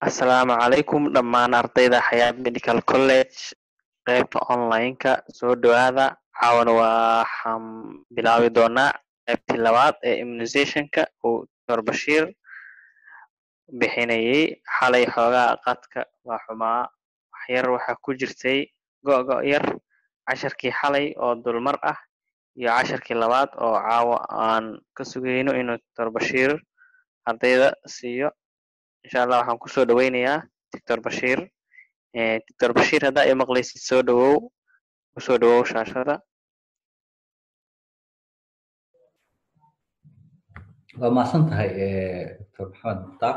Asalaamu calaykum dhammaan ardayda Xayaat Medical College qaybta online-ka soo dhawaada caawana waxaan bilaabi doonaa qaybtii labaad ee immunizationka uu Dr. Bashiir bixinayay xalay xoogaa qadka waa xumaa waxyar waxaa ku jirtay go-go yar casharkii xalay oo dulmar ah iyo casharkii labaad oo caawa aan ka sugayno inuu Dr. Bashiir ardayda siiyo insha allah waxaan kusoo dhaweynayaa Dr. Bashiir Dr. Bashiir haddaa i maqlaysid soo dhawow kusoo dhawow shaashada waa mahadsan tahay dr maxamed mukhtaar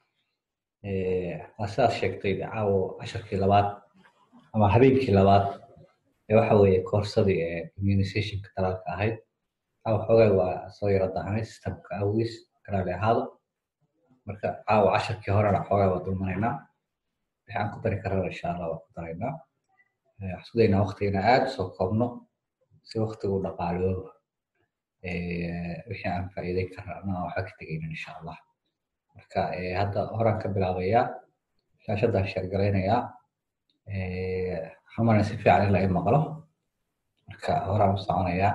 waa sidaad sheegtay caawo casharkii labaad ama habeenkii labaad ee waxa weeye koorsadii ee immunizationka talaalka ahayd caawa xoogaa waa soo yaro dahnay systemka awgiis kalaali ahaado marka caawa casharkii horena xoogaa waa dulmanaynaa wixii aan ku dari karana insha allah waa ku daraynaa waxaan sugaynaa waktigana aad usoo koobno si waktigu dhaqaaloobo wixii aan faa'iideyn karna anaa waxba ka tegaynin insha allah marka hadda horaan ka bilaabayaa shaashadaan sheergalaynayaa xamarna si fiican in la i maqlo marka horaan u soconayaa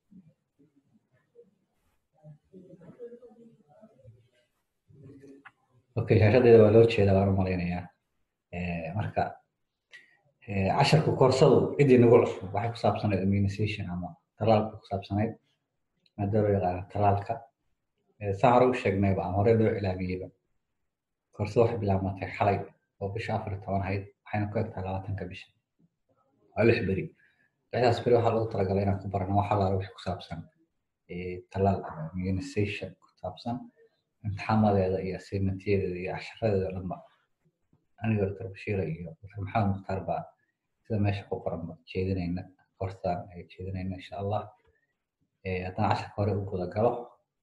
okay shaashadeeda waa loo jeedaa waan u malaynayaa marka casharka koorsadu ciddii nagu cusub waxay ku saabsanayd immunization ama talaalka ku saabsanayd maada loo yaqaano talaalka saa hore u sheegnayba ama hore loo ilaamiyeyba koorsada waxay bilaabmatay xalay oo bisha afar iyo toban ahayd waxayna ku egtahay labaatanka bisha waa lix beri lixdaas beri waxaa lagu talagalay inaan ku barano wax allaale wixii ku saabsan talaal ama immunization ku saabsan imtixaamadeeda iyo assignmentyadeeda iyo casharadeeda dhanba aniga dr bashiira iyo dr maxamed mukhtaar baa sida meesha ku qoranba jeedinayna koorsadan ay jeedinayna insha allah haddana casharka hore u guda galo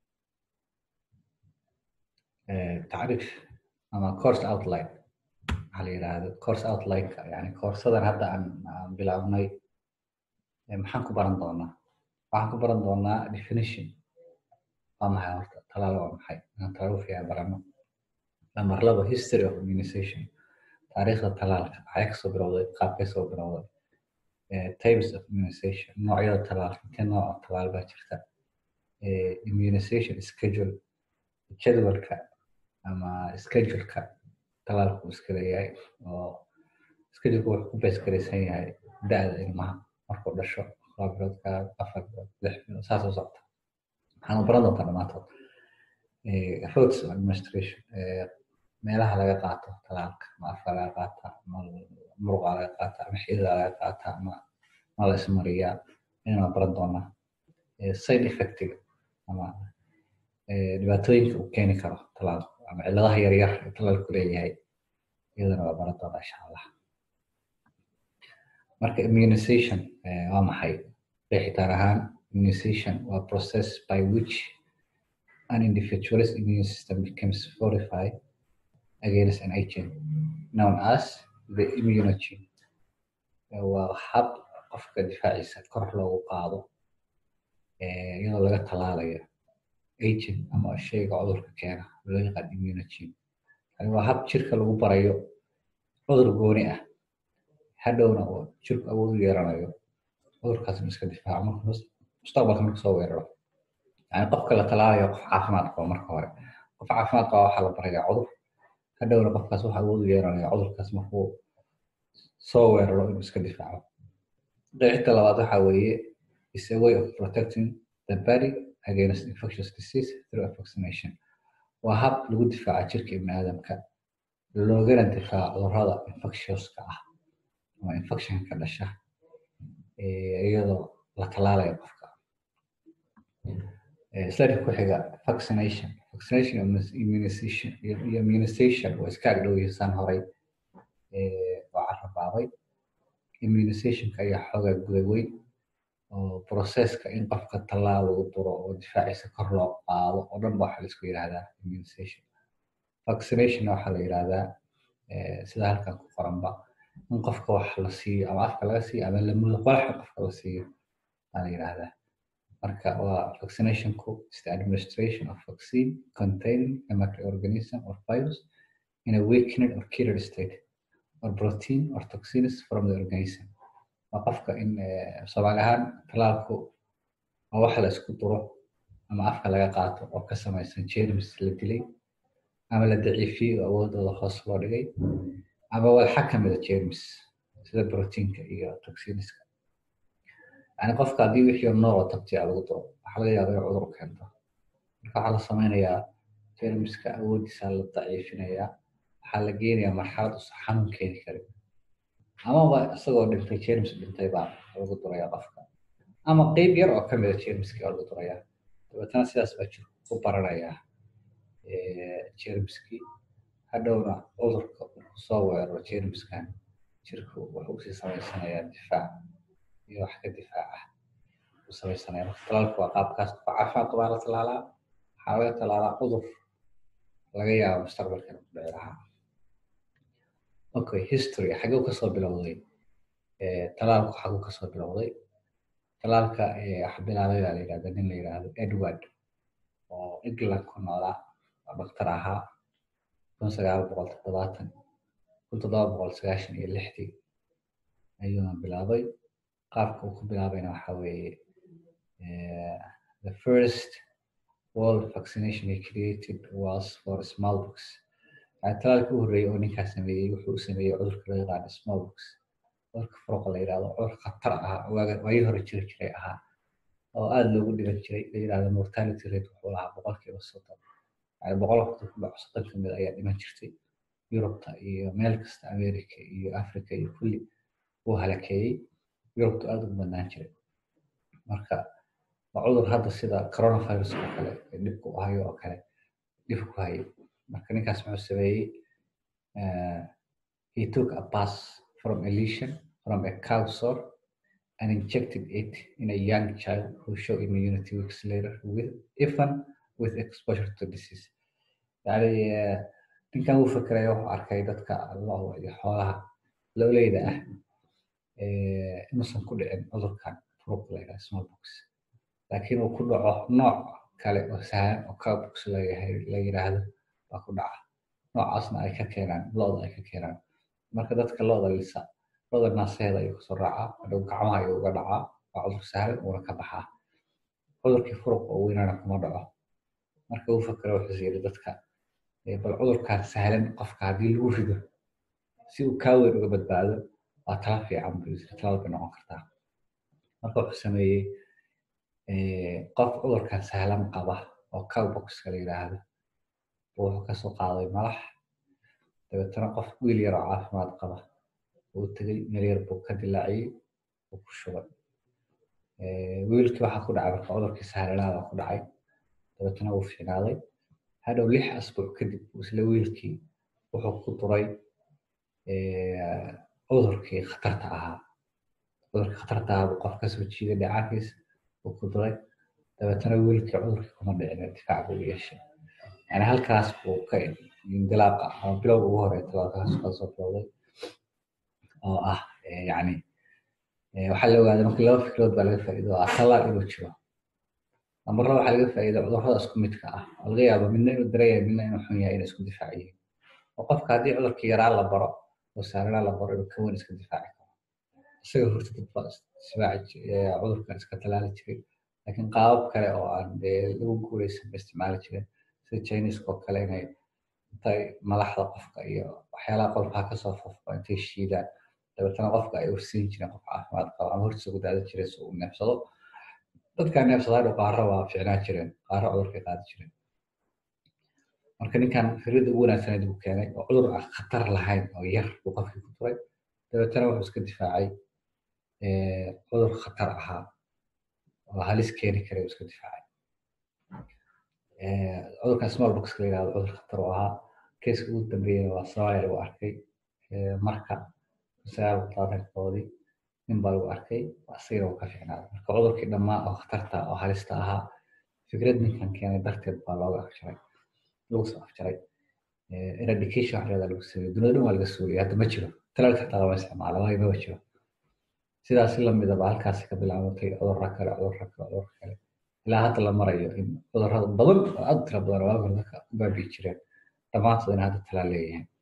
tacriif ama course outline waxaa la yidhaahdo course outline-ka yani koorsadan hadda aan aan bilaabnay maxaan ku baran doonaa waxaan ku baran doonaa definition waa maxay horta talaal waa maxay inaan talaal fiican barano lamar laba history of immunization taariikhda talaalka maxay kasoo bilowday qaabkay soo bilowday types of immunization noocyada talaalka intee nooc oo talaal baa jirta immunization schedule jadwalka ama scheduleka talaalku iska leeyahay oo scheduleka wuxuu ku beesgaraysan yahay da-da ilmaha markuu dhasho laba bilood ka afar bilood lix bilood saas u socota waxaanu baran doontaa dhammaantood roads administration meelaha laga qaato talaalka ma afka laga qaata ma muruqa laga qaata ama xidida laga qaata ma ma la ismariyaa inaan baran doonaa side effectiga ama dhibaatooyinka uu keeni karo talaalku ama cilladaha yaryar ee talaalku leeyahay iyadana waa baran doonaa insha allah marka immunization waa maxay qeexitaan ahaan immunization waa process by which an individual's immune system becomes fortified against an agent known as the immunogen waa hab qofka difaaciisa kor loogu qaado iyadoo laga talaalayo agent ama shayga cudurka keena loo yaqaan immunogen yani waa hab jirka lagu barayo cudur gooni ah hadhowna oo jirku awood u yeelanayo cudurkaasna iska difaaco marka mustaqbalka marka soo weeraro yani qofka la talaalayo qof caafimaad qaba marka hore qof caafimaad qaba waxaa la barayaa cudur hadhowna qofkaas waxa awood u yeelanaya cudurkaas markuu soo weeraro inuu iska difaaco qeexinta labaad waxa weeye is a way of protecting the body against infectious disease through a vaccination waa hab lagu difaaca jirka ibni aadamka loogana difaaco cudurrada infectiouska ah ama infectionka dhasha iyadoo la talaalayo qofka slide ku xiga vaccination vaccination immunization iyo immunization waa iska agdhow yihiin horay oo carabaabay immunizationka ayaa xoogaa guda weyn oo processka in qofka tallaal lagu duro oo difaaciisa kor loo qaado oo dhan ba waxaa laisku yidhahdaa immunization vaccination waxaa la yidhahdaa sida halkan ku qoranba in qofka wax la siiyo ama afka laga siiyo ama lamudo qolaxa qofka la siiyo aa la yidhahdaa marka waa vaccinationku is the administration of vaccine containing a microorganism or virus in a weakened or cured state or protein or toxins from the organism waa qofka in soomaali ahaan talaalku waa wax la isku duro ama afka laga qaato oo ka samaysan jermis la dilay ama la daciifiyey oo awoodooda hoos loo dhigay ama walxa ka mida jermis sida proteinka iyo toxiniska yani qofka haddii wixii noolo tabtiya lagu duro waxaa laga yaaba in cudur keento marka waxaa la samaynayaa jermiska awoodiisa la daciifinayaa waxaa la geenayaa marxalad usan xanuun keeni karin amaba isagoo dhintay jermis dhintay baa lagu duraya qofka ama qeyb yar oo kamida jermiskii oo lagu duraya dabeetana sidaas baa jirku ku baranayaa jermiskii hadhowna cudurka soo weeraro jermiskan jirku wuxuu usii samaysanayaa difaac iyo wax ka difaac ah u samaysanaya marka talaalku waa qaabkaas qof caafimaad qabaa la talaalaa waxaa laga talaalaa cudur laga yaabo mustaqbalkan ku dhici lahaa okay history xaguu kasoo bilowday talaalku xaguu kasoo bilowday talaalka wax bilaabay baa la yidhahda nin la yidhaahdo edward oo england ku noolaa oo daktar ahaa kun sagaal boqol toddobaatan kun toddoba boqol sagaashan iyo lixdii ayuuna bilaabay qaabka uu ku bilaabayna waxa weeye the first world vaccination he created was for smallbox yani talaalka u horreeyey oo ninkaas sameeyey wuxuu sameeyey cudurka loo yaqaano smallbox cudurka furuqa la yidhahdo cudur khatar ah waagii hore jiri jiray ahaa oo aada loogu dhiban jiray la yidhahdo mortality rate wuxuu lahaa boqolkiiba soddon yani boqol waqti ku dhaco soddon ka mid ayaa dhiman jirtay yurubta iyo meel kasta america iyo africa iyo kulli uu halakeeyey yurubtu aada ugu badnaan jiray marka waa cudur hadda sida coronavirus oo kale dhibku u hayo oo kale dhib ku hayo marka ninkaas muxuu sameeyey he took a pass from a lesion from a cow sore and injected it in a young child who showed immunity weeks later with even with exposure to disease yani ninkan uu fekeraya wuxuu arkay dadka lo'da iyo xoolaha lowleyda ah inuusan ku dhicin cudurkan furuq la yidhaha smallbox laakiin uu ku dhaco nooc kale oo sahlan oo cowbox layahay la yidhaahdo baa ku dhaca noocaasna ay ka keenaan lo'da ay ka keenaan marka dadka lo'da lisa lo'da naaseeda ayuu kasoo raacaa hadhow gacmaha ayuu uga dhacaa waa cudur sahlan uuna ka baxaa cudurkii furuq oo weynana kuma dhaco marka uu fakero wuxuu yiri dadka bal cudurkaan sahlan qofka haddii lagu rido si uu kaa weyn uga badbaado waa tala fiican buu yiri talaal bay noqon kartaa marka wuxuu sameeyey qof cudurkan sahlan qaba oo cowboxka la yidhaahdo buu wuxuu kasoo qaaday malax dabeetana qof wiil yar oo caafimaad qaba uu tegey meel yar buu ka dilaaciyey uu ku shubay wiilkii waxaa ku dhacay marka cudurkii sahlanaada ku dhacay dabeetana wuu fiicnaaday hadhow lix asbuuc kadib isla wiilkii wuxuu ku duray cudurkii khatarta ahaa cudurkii khatarta ahaa buu qof kasoo jiiday dhacaankiis uu ku duray dabeetana wiilkii cudurkii kuma dhicin difaac buu yeeshay yani halkaas buu ka indilaaqa ama bilowga ugu horey talaalkaas kasoo bilowday oo ah yani waxaa la ogaaday marka laba fikrood baa laga faa'iido ah talaal inuu jiro marna waxaa laga faa'iida cudurrada isku midka ah oo laga yaabo midna inuu dareeyahay midna inuu xun yahay inay isku difaac yihiin oo qofka haddii cudurkii yaraa la baro oo saaranaa la baro inuu ka weyn iska difaaci karo isaga horta dad baa isdifaaci cudurkan iska talaali jiray laakiin qaabab kale oo aan dee lagu guuleysan ba isticmaali jireen sida chineska oo kale inay intay malaxda qofka iyo waxyaalaha qolfaha kasoo fofo intay shiidaan dabeetana qofka ay ursiin jireen qof caafimaad qaba ama hortiisa ku daada jiray si uu neefsado dadkaa neefsadaadhu qaaro waa ficnaa jireen qaaro cudurkay qaadi jireen marka ninkan fikrada ugu wanaagsaneed buu keenay oo cudur aan khatar lahayn oo yar buu qofkii ku duray dabeetana wuxuu iska difaacay cudur khatar ahaa oo halis keeni karay iska difaacay cudurkan small box la yidhahdo cudur khatar oo ahaa keeska ugu dambeeyana waa soomaaliya lagu arkay marka sagaal labaatankoodii nin baa lagu arkay asagana uu ka fiicnaaday marka cudurkii dhammaa oo khatarta oo halista ahaa fikrad ninkan keenay darteed baa looga afjaray lagu soo afjaray eradication waxreeda lagu sameeyey dunida dhan waa laga suuliyay hadda ma jiro talaalka xitaa lama isticmaalo waayo maba jiro sidaas la midaba halkaasi ka bilaabatay cudurra kale cudurra kale cudurra kale ilaa hadda la marayo in cudurrada badan oo aad tira badan waa dadka ku baabi'i jireen dhammaantood in hadda talaal leeyihiin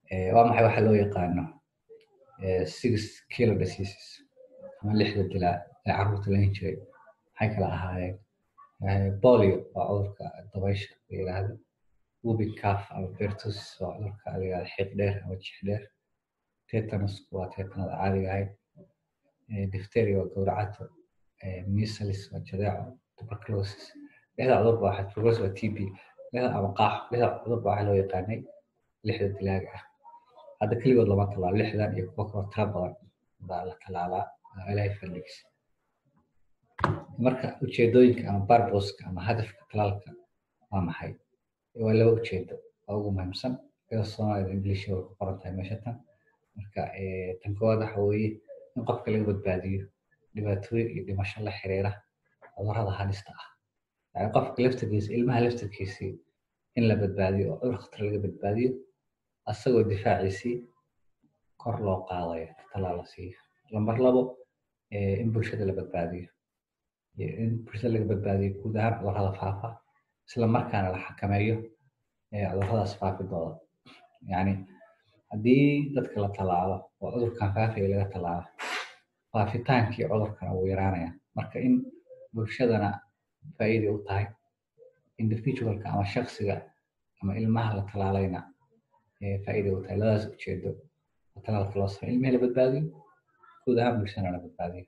waa maxay waxa loo yaqaano six kilo diseases ama lixda dilaa ee carruurta lahin jiray maxay kala ahaayeen bolio waa cudurka dabaysha la yidhaahdo wubin caf ama bertusis waa cudurka la yidhahdo xiiq dheer ama jix dheer tetanusku waa tetanada caadiga ahayd difteria waa gowracato measles waa jadeeco tuberculosis lixda cudurba waxaa tuberculosis waa tb lixda ama qaaxo lixda cudurba waxaa loo yaqaanay lixda dilaaga ah hadda keligood lama tallaalo lixdan iyo kuwo kaloo tiro badan baa la tallaalaa ilaahay fadhigiisa marka ujeedooyinka ama barboska ama hadafka talaalka waa maxay waa laba ujeedo waa ugu muhiimsan iyadoo soomaalida ingiliishka way ku qoran tahay meesha tan marka tan koowaad waxa weeye in qofka laga badbaadiyo dhibaatooyin iyo dhimasho la xiriira cudurrada halista ah yani qofka laftarkiisa ilmaha laftarkiisii in la badbaadiyo oo cudur khatar laga badbaadiyo asagoo difaaciisii kor loo qaadayo talaal la siiyo lambar labo in bulshada la badbaadiyo in bulshada laga badbaadiyo guud ahaan cudurrada faafa isla markaana la xakameeyo cudurradaas faafidooda yani haddii dadka la tallaalo oo cudurkan faafaya laga tallaalo faafitaankii cudurkana wuu yaraanaya marka in bulshadana faa'iiday u tahay individualka ama shaksiga ama ilmaha la tallaalayna faa'iiday u tahay labadaas ujeedo oo talaalka loo sameyo ilmihii la badbaadiyo guud ahaan bulshadana la badbaadiyo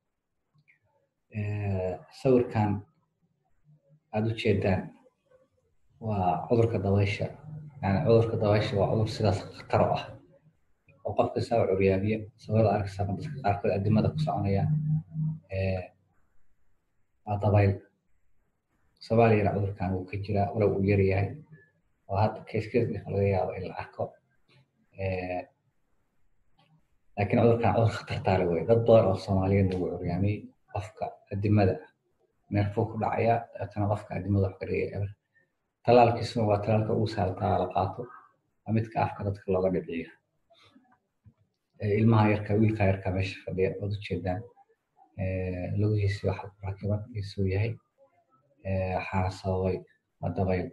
sawirkan aada u jeedaan waa cudurka dabaysha yani cudurka dabaysha waa cudur sidaas khatar u ah oo qofka saa curyaamiya sawirada arkaysaa dadka qaarkood adimada ku soconaya waa dabayl soomaaliyana cudurkan wuu ka jiraa walow uu yar yahay oo hadda keeskees dhif laga yaabo in la arko laakiin cudurkan cudur khatartaale wey dad badan oo soomaaliyeedna wuu curyaamiyey qofka adimada neerfuu ku dhacaya dabeetana qofka adimada wax ka dhigaya eber talaalkiisuna waa talaalka ugu saaltaa la qaato waa midka afka dadka looga dhibciyo ilmaha yarka wiilka yarka meesha fadhiya waad ujeedaan lugihiisi waxa ku rakiban isuu yahay waxaana sababay waa dabayl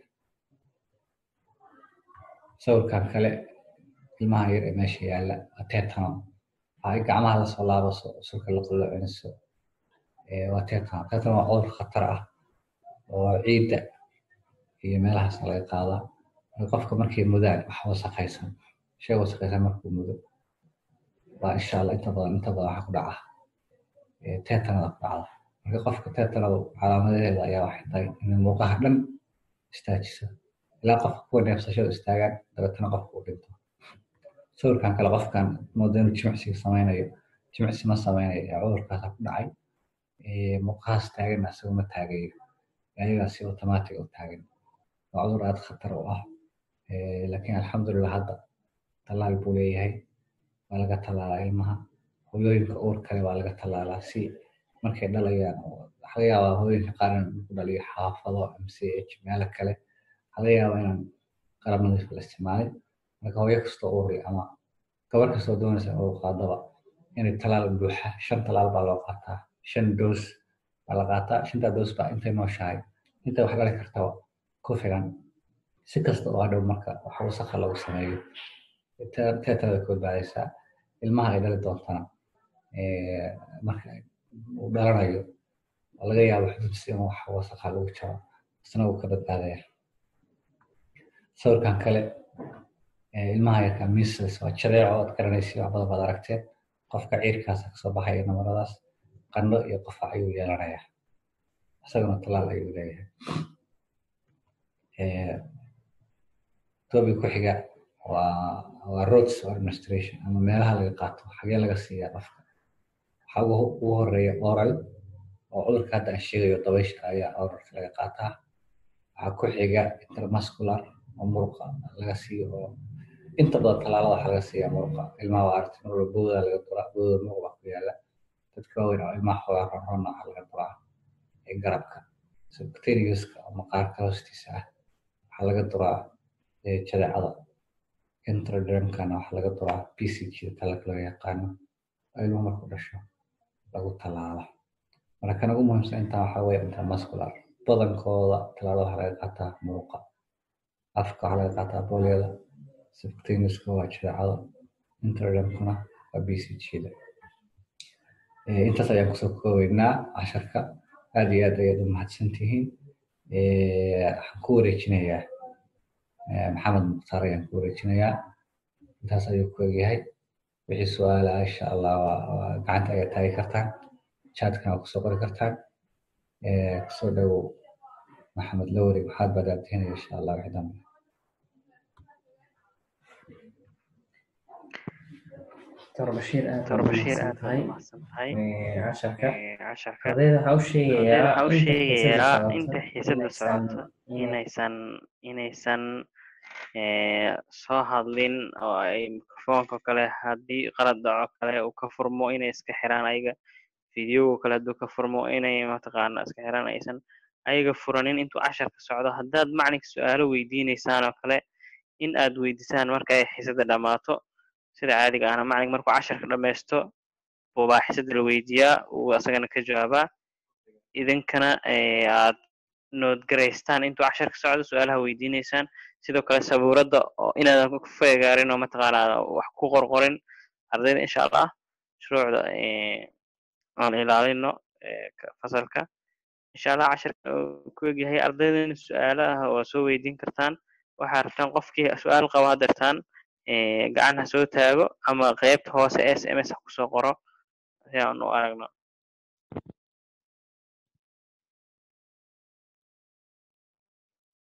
sawirkan kale ilmaha yar ee meesha yaalla waa tetano waxay gacmaha lasoo laabaso sulka la qolocinayso waa tetano tetano waa cudur khatar ah oo ciidda iyo meelahaas laga qaadaa qofka markay mudaan wax wasaqaysan shay wasaqaysan markuu mudo waa insha allah inta badan inta badan waxa ku dhaca tetanada ku dhacda marka qofka tetanada calaamadaheeda ayaa waxay tahay in muuqaha dhan istaajiso ilaa qofka kuwa neefsashada istaagaan dabeetana qofka uu dhinto sawirkan kale qofkan mooda inuu jimicsiga samaynayo jimicsi ma samaynayo ee cudurkaasa ku dhacay muuqahaas taaganna isaga ma taagayo ayagaa si automatic u taagan waa cudur aada khatar u ah laakiin alxamdulillah hadda tallaal buu leeyahay waa laga tallaalaa ilmaha hooyooyinka uur kale waa laga tallaalaa si markay dhalayaan waxa laga yaabaa hooyooyinka qaar in lagu dhaliyo xaafado mch meelo kale waxa laga yaabaa inaan qalab nadiif la isticmaalin marka hooyo kastoo uur leh ama gabar kastoo doonaysa in uur qaadaba inay tallaal buuxa shan tallaal baa loo qaataa shan doos baa la qaataa shantaa doos baa intay nooshahay intay wax dhali kartaba ku filan si kasta oo hadhow marka wax wasaqa lagu sameeyo teetada ka badbaadaysaa ilmaha ay dhali doontana marka uu dhalanayo oo laga yaabo xududsi in wax wasaqa lagu jaro isna uu ka badbaadaya sawirkan kale ilmaha yarka measles waa jadeeco ood garanaysi wax badan baad aragteen qofka ciirkaasa kasoo baxaya namaradaas qandho iyo qofac ayuu yeelanayaa isaguna talaal ayuu leeyahay tobi ku xiga waa waa roads administration ama meelaha laga qaato xagee laga siiyaa qofka waxaa ugu horeeya oral oo cudurka hadda aan sheegayo dabaysha ayaa oralka laga qaataa waxaa ku xiga intermuscular oo muruqa laga siiyo oo inta badan tallaalada waxaa laga siiyaa muruqa ilmaha waa aragti mar walba booda laga duraa booda muruq baa ku yaala dadka waaweyn oo ilmaha xoogaa ronronna waxaa laga duraa garabka subcutaneouska oo maqaarka hoostiisa ah waxaa laga duraa jadeecada intradermkana waxaa laga duraa b c g talaka loo yaqaano oo ilmuhu marku dhasho lagu tallaala marka kan ugu muhiimsan intaa waxaa weeye intermuscular badankooda tallaalada waxaa laga qaataa muruqa afka waxaa laga qaataa booliyada subcutaneouska waa jadeecada interdermkuna waa b c g-da intaas ayaan kusoo koobeynaa casharka aad iyo aad ayaad u mahadsan tihiin waxaan ku wareejinayaa maxamed mukhtaar ayaan ku wareejinayaa intaas ayuu ku egyahay wixii su-aalaha insha allah waa gacanta ayaad taagi kartaan chatkana waa kusoo qori kartaan kusoo dhowow maxamed lowri maxaad baad aabtihinaya insha allah wixii dambe dr bashiir aad dr bashiir aad tahay baad umahadsan tahay casharka casharka ardayda waxaa u sheegayaa waxaa u sheegayaa inta xiisada inaysan- socoto inaysan inaysan eh, soo hadlin oo ay mikrofoonka kale haddii qalad dhaco kale uu ka furmo inay iska xiraan ayaga videoga kale hadduu ka furmo inay mataqaana iska xiraan aysan ayaga furanin intuu casharka socdo haddaad macalinka su-aalo weydiineysaan oo kale in aad weydisaan marka ay xiisada dhammaato sida caadiga ahna macalinka markuu casharka dhammaysto buubaa xiisada la weydiiyaa uu asagana ka jawaabaa idinkana eh, aad noodgaraystaan intuu casharka socdo su-aalaha weydiineysaan sidoo kale sabuuradda oo inaadan ku feegaarin oo mataqaana wax ku qorqorin ardayda insha allah shuruucda eh, aan ilaalino eh, ka- fasalka insha allah casharka uu ku egyahay ardaydana su-aalaha waa soo weydiin kartaan waxaa rabtaan qofkii su-aal qaba hadeertaan gacan ha soo taago ama qeybta hoose s m s ha kusoo qoro si aan u aragno